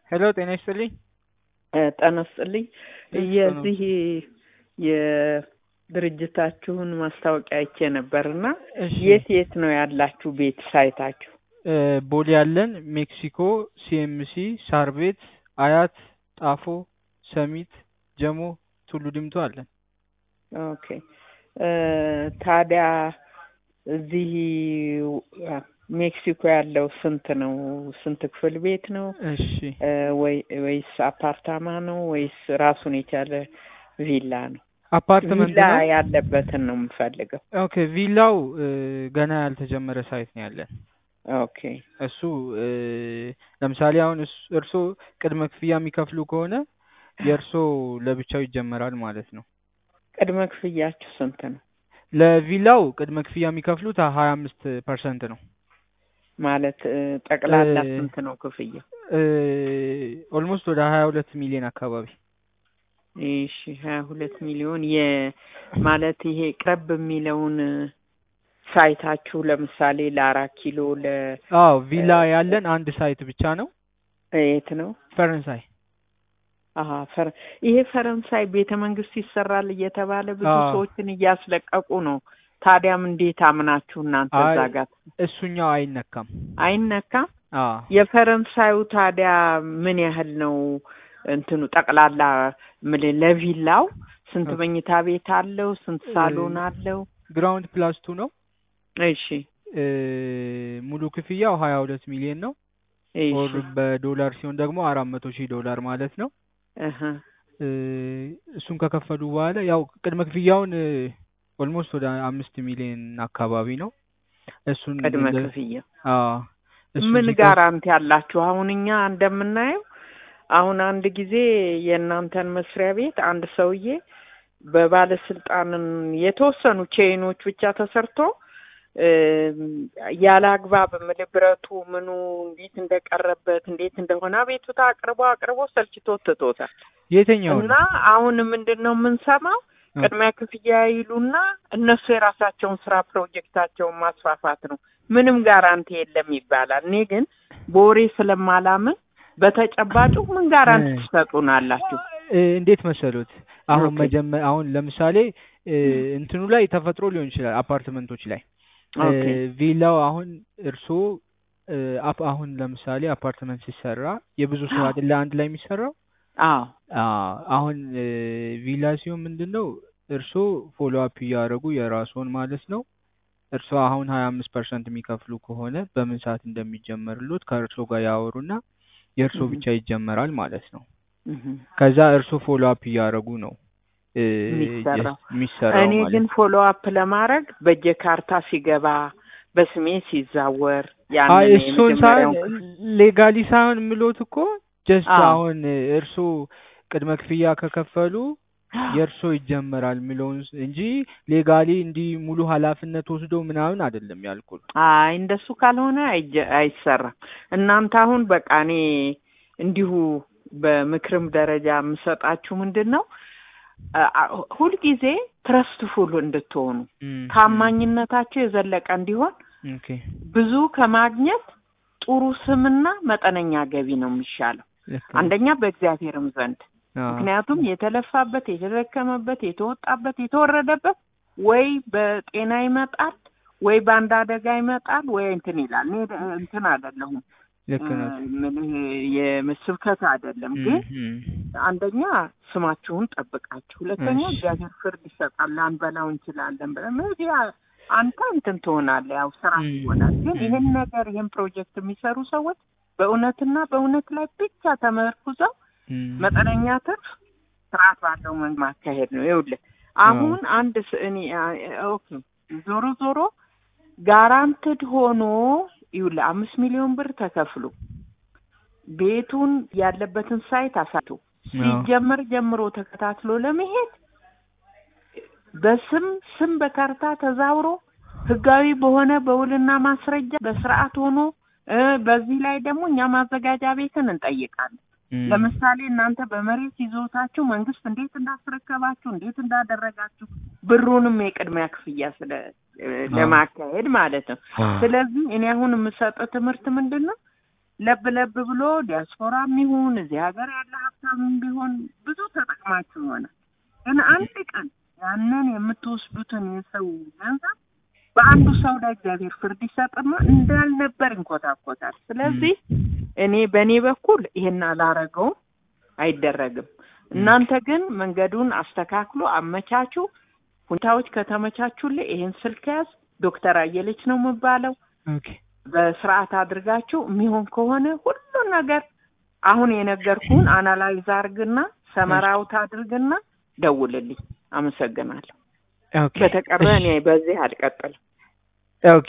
ሄሎ ጤና ይስጥልኝ። ጤና ይስጥልኝ። እሺ፣ የዚህ የድርጅታችሁን ማስታወቂያ አይቼ ነበርና እሺ የት የት ነው ያላችሁ ቤት ሳይታችሁ? እ ቦሌ ያለን፣ ሜክሲኮ፣ ሲኤምሲ፣ ሳር ቤት፣ አያት፣ ጣፎ፣ ሰሚት፣ ጀሞ፣ ቱሉ ዲምቱ አለን። ኦኬ እ ታዲያ እዚህ ሜክሲኮ ያለው ስንት ነው? ስንት ክፍል ቤት ነው? እሺ እ ወይ ወይስ አፓርታማ ነው ወይስ ራሱን የቻለ ቪላ ነው? አፓርትመንት ቪላ ነው። ያለበትን ነው የምፈልገው። ኦኬ ቪላው እ ገና ያልተጀመረ ሳይት ነው ያለን። ኦኬ እሱ እ ለምሳሌ አሁን እስ- እርስዎ ቅድመ ክፍያ የሚከፍሉ ከሆነ የእርስዎ ለብቻው ይጀመራል ማለት ነው። ቅድመ ክፍያችሁ ስንት ነው? ለቪላው ቅድመ ክፍያ የሚከፍሉት ሀያ አምስት ፐርሰንት ነው። ማለት እ ጠቅላላ እ ስንት ነው ክፍያው? ኦልሞስት ወደ ሀያ ሁለት ሚሊዮን አካባቢ እሺ ሀያ ሁለት ሚሊዮን የ ማለት ይሄ ቅረብ የሚለውን ሳይታችሁ ለምሳሌ ለአራት ኪሎ ለ አዎ ቪላ ያለን አንድ ሳይት ብቻ ነው የት ነው? ፈረንሳይ አሀ ፈረ ይሄ ፈረንሳይ ቤተ መንግስት ይሰራል እየተባለ ብዙ አዎ። ሰዎችን እያስለቀቁ ነው። ታዲያም እንዴት አምናችሁ እናንተ አይ እዛ ጋር እሱኛው አይነካም። አይነካም? አዎ የፈረንሳዩ ታዲያ ምን ያህል ነው እንትኑ ጠቅላላ ምን ለቪላው ስንት ኦኬ። መኝታ ቤት አለው? ስንት ሳሎን አለው? ግራውንድ ፕላስ ቱ ነው። እሺ እ ሙሉ ክፍያው ሀያ ሁለት ሚሊዮን ነው። ኦር እሺ በዶላር ሲሆን ደግሞ አራት መቶ ሺህ ዶላር ማለት ነው። እህ እ እሱን ከከፈሉ በኋላ ያው ቅድመ ክፍያውን ኦልሞስት ወደ አምስት ሚሊዮን አካባቢ ነው። እሱን ቅድመ እንደ- ክፍያ አዎ እሱን ምን ሲከፍ- ጋራንቲ አላችሁ? አሁን እኛ እንደምናየው አሁን አንድ ጊዜ የእናንተን መስሪያ ቤት አንድ ሰውዬ በባለስልጣንን የተወሰኑ ቼይኖች ብቻ ተሰርቶ እም፣ ያለ አግባብ ምል ብረቱ ምኑ እንዴት እንደቀረበት እንዴት እንደሆነ አቤቱታ አቅርቦ አቅርቦ ሰልችቶት ትቶታል። የትኛው እና ነው? አሁን ምንድን ነው የምንሰማው እ ቅድሚያ ክፍያ ይሉና እነሱ የራሳቸውን ስራ ፕሮጀክታቸውን ማስፋፋት ነው። ምንም ጋራንቲ የለም ይባላል። እኔ ግን በወሬ ስለማላምን በተጨባጩ ምን ጋራንቲ እ ትሰጡናላችሁ? እ እንዴት መሰሉት? አሁን ኦኬ መጀመ አሁን ለምሳሌ እ እንትኑ ላይ ተፈጥሮ ሊሆን ይችላል አፓርትመንቶች ላይ እ ኦኬ ቪላው አሁን እርስዎ እ አፕ አሁን ለምሳሌ አፓርትመንት ሲሰራ የብዙ ሰው አይደለ አንድ ላይ የሚሰራው አዎ አዎ አሁን እ ቪላ ሲሆን ምንድን ነው እርስዎ ፎሎ አፕ እያደረጉ የራስዎን ማለት ነው እርስዎ አሁን ሀያ አምስት ፐርሰንት የሚከፍሉ ከሆነ በምን ሰዓት እንደሚጀመርሎት ከእርስዎ ጋር ያወሩና የእርስዎ እህ ብቻ ይጀመራል ማለት ነው። እህ ከዛ እርስዎ ፎሎ አፕ እያደረጉ ነው እ የሚሰራው ጀስት የሚሰራው እኔ ማለት ግን ነው። ፎሎ አፕ ለማድረግ በእጄ ካርታ ሲገባ በስሜ ሲዛወር አይ ያንን እሱን ሳይሆን የመጀመሪያውን ሌጋሊ ሳይሆን ምሎት እኮ ጀስት አዎ አሁን እርስዎ ቅድመ ክፍያ ከከፈሉ የእርሶ ይጀመራል የሚለውን ስ- እንጂ ሌጋሊ እንዲህ ሙሉ ኃላፊነት ወስዶ ምናምን አይደለም ያልኩት። አይ እንደሱ ካልሆነ አይጀ- አይሰራም። እናንተ አሁን በቃ እኔ እንዲሁ በምክርም ደረጃ የምሰጣችሁ ምንድን ነው አ- አ- ሁልጊዜ ትረስትፉል እንድትሆኑ እም፣ እም፣ ታማኝነታቸው የዘለቀ እንዲሆን ኦኬ ብዙ ከማግኘት ጥሩ ስምና መጠነኛ ገቢ ነው የሚሻለው። ልክ ነው። አንደኛ በእግዚአብሔርም ዘንድ አዎ ምክንያቱም የተለፋበት፣ የተደከመበት፣ የተወጣበት፣ የተወረደበት ወይ በጤና ይመጣል ወይ በአንድ አደጋ ይመጣል ወይ እንትን ይላል። እኔ ደ- እንትን አይደለሁም ልክ ነው። ምልህ የስብከት አይደለም እም፣ ግን እም፣ አንደኛ ስማችሁን ጠብቃችሁ፣ ሁለተኛ እሺ እግዚአብሔር ፍርድ ይሰጣል። ላንበላው እንችላለን ብለን ሜዲያ አንተ እንትን ትሆናለህ፣ ያው ስራ እም፣ ይሆናል። ግን እም፣ ይህን ነገር ይህን ፕሮጀክት የሚሰሩ ሰዎች በእውነትና በእውነት ላይ ብቻ ተመርኩዘው እም፣ መጠነኛ ትርፍ ስርዓት ባለው መንገድ ማካሄድ ነው። ይኸውልህ አዎ አሁን አንድ ስ- እኔ አ- ኦኬ ዞሮ ዞሮ ጋራንትድ ሆኖ ይኸውልህ አምስት ሚሊዮን ብር ተከፍሎ ቤቱን ያለበትን ሳይት አሳይቶ አዎ ሲጀመር ጀምሮ ተከታትሎ ለመሄድ በስም ስም በካርታ ተዛውሮ ህጋዊ በሆነ በውልና ማስረጃ በስርዓት ሆኖ እ በዚህ ላይ ደግሞ እኛ ማዘጋጃ ቤትን እንጠይቃለን። እም፣ ለምሳሌ እናንተ በመሬት ይዞታችሁ መንግስት እንዴት እንዳስረከባችሁ እንዴት እንዳደረጋችሁ ብሩንም የቅድሚያ ክፍያ ስለ እ አዎ ለማካሄድ ማለት ነው። አዎ ስለዚህ እኔ አሁን የምሰጠው ትምህርት ምንድን ነው? ለብ ለብ ብሎ ዲያስፖራም ይሁን እዚህ ሀገር ያለ ሀብታምም ቢሆን ብዙ ተጠቅማችሁ ይሆናል። ግን አንድ ቀን ያንን የምትወስዱትን የሰው ገንዘብ በአንዱ ሰው ላይ እግዚአብሔር ፍርድ ይሰጥና እንዳልነበር ይንኮታኮታል። ስለዚህ እኔ በእኔ በኩል ይሄን አላረገውም፣ አይደረግም። እናንተ ግን መንገዱን አስተካክሎ አመቻቹ። ሁኔታዎች ከተመቻቹልህ ይሄን ስልክ ያዝ። ዶክተር አየለች ነው የምባለው። ኦኬ በስርዓት አድርጋችሁ የሚሆን ከሆነ ሁሉ ነገር አሁን የነገርኩህን አናላይዝ አድርግና ሰመራውት አድርግና ደውልልኝ። አመሰግናለሁ። ኦኬ በተቀረ እኔ በዚህ አልቀጥልም። ኦኬ